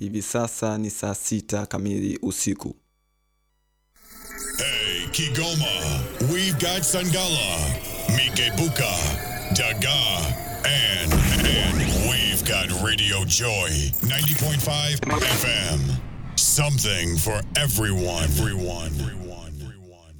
Hivi sasa ni saa sita kamili usiku. Hey, Kigoma, we've got Sangala, Mikebuka, Daga, and, and we've got Radio Joy, 90.5 FM. Something for everyone. Everyone. Everyone. Everyone.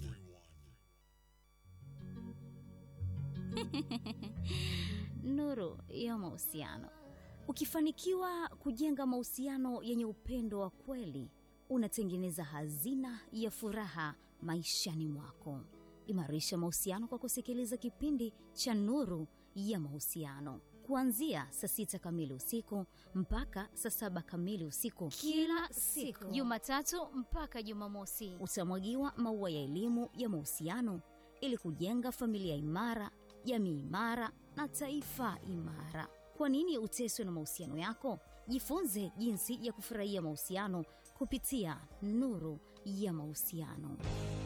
Nuru ya mahusiano. Ukifanikiwa kujenga mahusiano yenye upendo wa kweli, unatengeneza hazina ya furaha maishani mwako. Imarisha mahusiano kwa kusikiliza kipindi cha Nuru ya Mahusiano kuanzia saa sita kamili usiku mpaka saa saba kamili usiku kila siku Jumatatu mpaka Jumamosi. utamwagiwa maua ya elimu ya mahusiano ili kujenga familia imara, jamii imara na taifa imara. Kwa nini uteswe na mahusiano yako? Jifunze jinsi ya kufurahia mahusiano kupitia Nuru ya Mahusiano.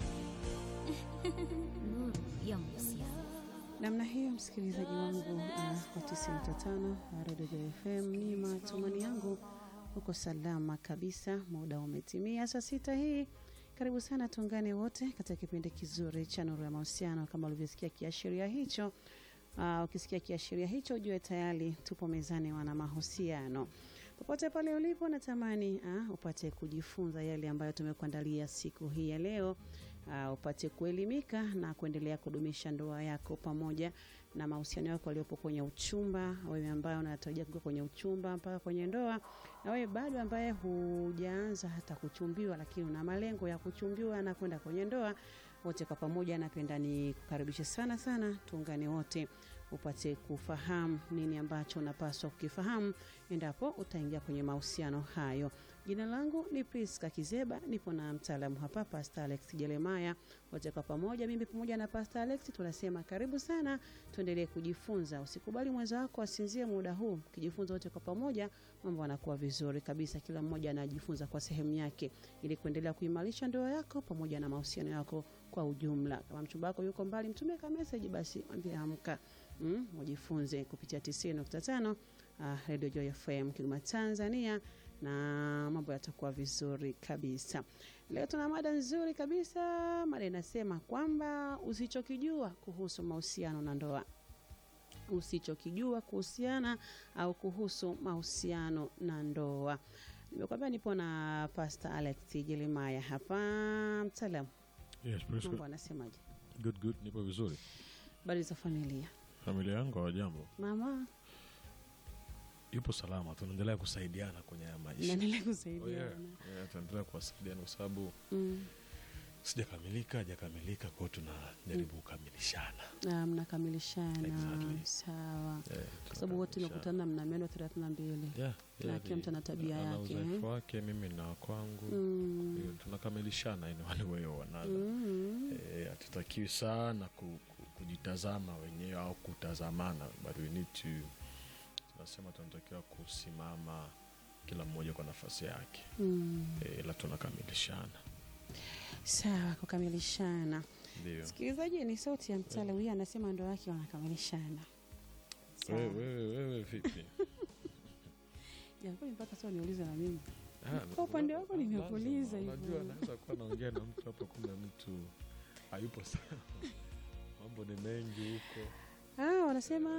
Nuru ya Mahusiano. namna hiyo msikilizaji wangu uh, wa 95 redio Joy fm ni matumani yangu uko salama kabisa muda umetimia saa sita hii karibu sana tuungane wote katika kipindi kizuri cha nuru ya mahusiano kama ulivyosikia kiashiria hicho uh, ukisikia kiashiria hicho ujue tayari tupo mezani wana mahusiano popote pale ulipo natamani uh, upate kujifunza yale ambayo tumekuandalia siku hii ya leo uh, upate kuelimika na kuendelea kudumisha ndoa yako pamoja na mahusiano yako yaliyopo kwenye uchumba wewe ambaye unatarajia kuingia kwenye uchumba mpaka kwenye ndoa na wewe bado ambaye hujaanza hata kuchumbiwa lakini una malengo ya kuchumbiwa na kwenda kwenye ndoa wote kwa pamoja napenda ni kukaribishe sana sana tuungane wote upate kufahamu nini ambacho unapaswa kukifahamu endapo utaingia kwenye mahusiano hayo jina langu ni priska kizeba nipo na mtaalamu hapa pasta alex jeremaya wote kwa pamoja mimi pamoja na pasta alex tunasema karibu sana tuendelee kujifunza usikubali mwenza wako asinzie muda huu ukijifunza wote kwa pamoja mambo anakuwa vizuri kabisa kila mmoja anajifunza kwa sehemu yake ili kuendelea kuimarisha ndoa yako pamoja na mahusiano yako kwa ujumla kama mchumba wako yuko mbali mtumie ka message basi mwambie amka mm, ujifunze kupitia 90.5 uh, Radio Joy FM Kigoma Tanzania na mambo yatakuwa vizuri kabisa. Leo tuna mada nzuri kabisa. Mada inasema kwamba usichokijua kuhusu mahusiano na ndoa, usichokijua kuhusiana au kuhusu mahusiano na ndoa. Nimekwambia nipo na Pastor Alex Jeremiah hapa, mtaalamu. Yes, praise Mambo God. anasemaje? Good, good, nipo vizuri. Habari za familia? Familia yangu hawajambo, Mama, yupo salama, tunaendelea kusaidiana kwenye haya maisha. naendelea Oh, yeah. kusaidiana. Yeah, tunaendelea kuwasaidiana kwa sababu Mm. sijakamilika, hajakamilika, kwa hiyo tunajaribu kukamilishana. Ah, mnakamilishana Exactly. sawa Yeah, kwa sababu wote tunakamilishana. mnakutana mna meno thelathini na mbili Yeah, na yeah, kila mtu ana tabia ana yake, uzoefu eh? wake, mimi na kwangu Mm. Hiyo, tunakamilishana in one way or another. Mm. Eh, hatutakiwi sana ku, ku, kujitazama wenyewe au kutazamana but we need to tunasema tunatakiwa kusimama kila mmoja kwa nafasi yake Mm. eh, ila tunakamilishana sawa kukamilishana ndio sikilizaji ni sauti ya mtala huyu anasema ndo wake wanakamilishana Sawa. wewe wewe wewe vipi Jamani, mpaka sasa niulize na mimi Ah, Kwa upande wako lazima, nimekuuliza hivyo. unajua naweza kuwa naongea na mtu hapo kumbe mtu hayupo sawa mambo ni mengi huko ah, wanasema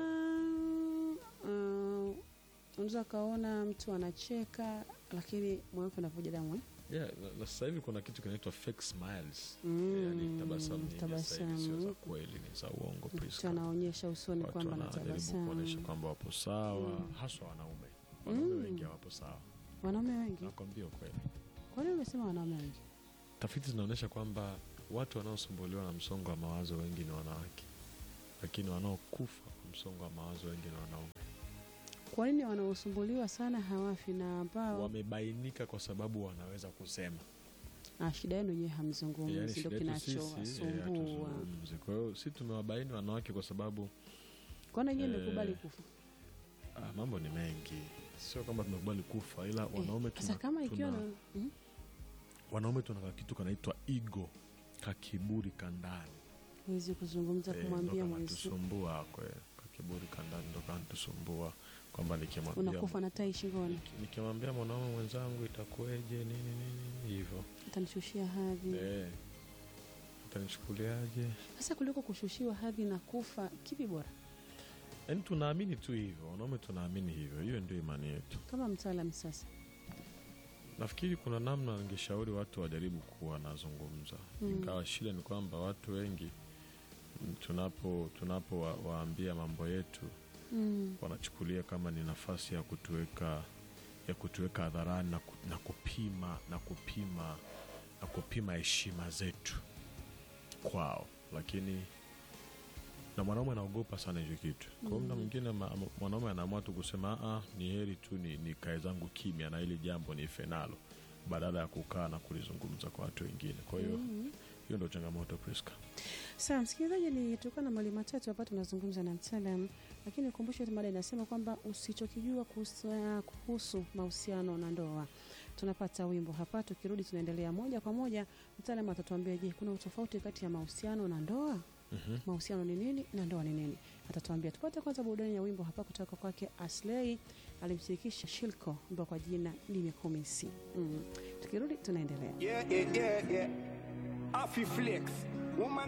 uh, unaweza ukaona mtu anacheka lakini moyo wake unavuja damu eh? yeah, na, na sasa hivi kuna kitu kinaitwa fake smiles Mm, yani tabasamu nyingi sasa hivi sio za tabasamu. kweli ni za uongo mtu Priska. anaonyesha usoni watu kwamba wanajaribu kuonyesha anatabasamu kwamba wapo sawa Mm. haswa wanaume wanaume Mm. wengi hawapo sawa wanaume wengi nakwambia ukweli kwa nini umesema wanaume wengi tafiti zinaonyesha kwamba watu wanaosumbuliwa na msongo wa mawazo wengi ni wanawake lakini wanaokufa kwa msongo wa mawazo wengi ni wanaume kwa nini wanaosumbuliwa sana hawafi na ambao wamebainika kwa sababu wanaweza kusema ah, shida yenu yenyewe hamzungumzi Yaani ndo shida yetu sisi, eh, kinachowasumbua hatuzungumzi. kwa hiyo si tumewabaini wanawake kwa sababu kwana nyie Eh, mmekubali kufa ah, mambo ni mengi sio kwamba tumekubali kufa ila wanaume Eh, sasa tuna, kama ikiwa tuna, na Mhm. wanaume tuna kitu kanaitwa ego kakiburi kandani huwezi kuzungumza Eh, kumwambia ndo mwenzi kanatusumbua kwe kakiburi kandani ndo kanatusumbua kwamba nikimwambia unakufa na tai shingoni nikimwambia mwanaume mwenzangu itakuweje nini nini hivyo utanishushia hadhi eh, utanichukuliaje sasa kuliko kushushiwa hadhi na kufa kipi bora yaani tunaamini tu hivyo wanaume tunaamini hivyo hiyo ndio imani yetu kama mtaalam sasa nafikiri kuna namna ningeshauri watu wajaribu kuwa wanazungumza Mm. ingawa shida ni kwamba watu wengi mm, tunapo tunapo wa, waambia mambo yetu mm. wanachukulia kama ni nafasi ya kutuweka ya kutuweka hadharani na, ku, na kupima na kupima na kupima heshima zetu kwao lakini na mwanaume anaogopa sana hicho kitu kwa hiyo mda mwingine ma- ma- mwanaume anaamua tu kusema "Ah, ni heri tu ni, ni kae zangu kimya na hili jambo ni fenalo badala ya kukaa na kulizungumza kwa watu wengine kwa hiyo hiyo ndio changamoto Priska. sawa msikilizaji ni tulikuwa na mali matatu hapa tunazungumza na mtaalam lakini ukumbushe tu mada inasema kwamba usichokijua kuhusu, kuhusu mahusiano na ndoa tunapata wimbo hapa tukirudi tunaendelea moja kwa moja mtaalam atatuambia je kuna utofauti kati ya mahusiano na ndoa Mhm. mahusiano ni nini na ndoa ni nini atatuambia tupate kwanza burudani ya wimbo hapa kutoka kwake aslei alimshirikisha shilko ambao kwa jina nimekumisi mm. tukirudi tunaendelea Yeah, yeah, yeah, yeah. Afi flex. Woman